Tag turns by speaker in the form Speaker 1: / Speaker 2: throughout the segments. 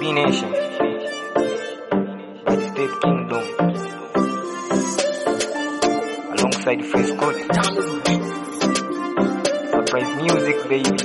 Speaker 1: UB Nation, White State Kingdom, alongside Fresh Code, Surprise Music baby.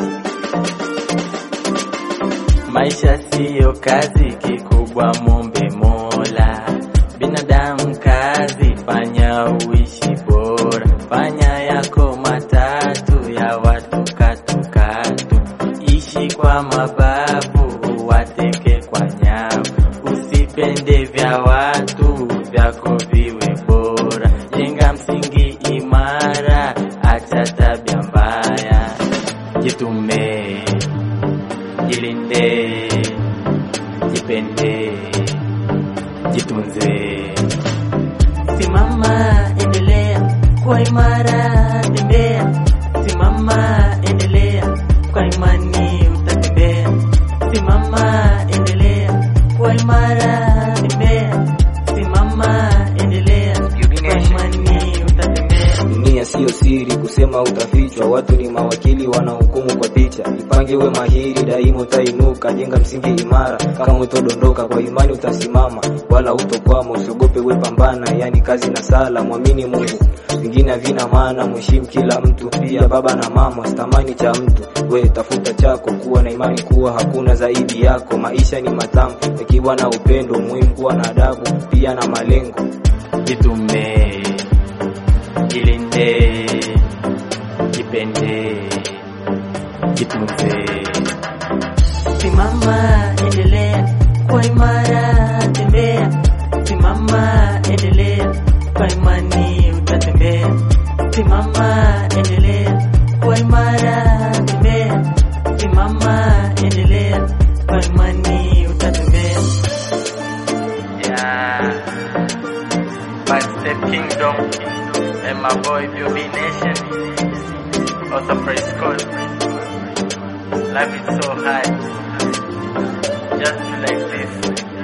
Speaker 2: Maisha siyo kazi, kikubwa mombe Mola. Binadamu kazi, fanya uishi bora, fanya yako matatu ya watu katukatu, ishi kwa mabavu, wateke kwa nyavu, usipende vya watu, vyako viwe bora, jenga msingi imara, acha tabia mbaya, jitume jilinde, jipende, jitunze. Simama, endelea kwa imara, tembea. Simama, endelea kwa imani, utatembea. Simama, endelea kwa imara, tembea. Simama, endelea kwa imani, utatembea.
Speaker 1: Dunia siyo siri, kusema utafichwa. Watu ni mawakili, wanahukumu kwa picha. Jipange uwe mahiri, daima utainuka. Jenga msingi imara, kama utodondoka, kwa imani utasimama, wala utokwama. Usiogope, we pambana, yani kazi na sala. Mwamini Mungu, vingine havina maana. Mheshimu kila mtu, pia baba na mama. Sitamani cha mtu, we tafuta chako. Kuwa na imani kuwa hakuna zaidi yako. Maisha ni matamu yakiwa na upendo, muhimu kuwa na adabu, pia na malengo.
Speaker 2: jitume, jilinde, jipende, jitunze. Simama, endelea kwa imara, tembea. Simama, endelea kwa imani, utatembea. Simama, endelea kwa imara, tembea. Simama, endelea kwa imani, utatembea. Yeah. Five Step Kingdom and my boy BB Nation. Also praise God. Life is so high. Just like this.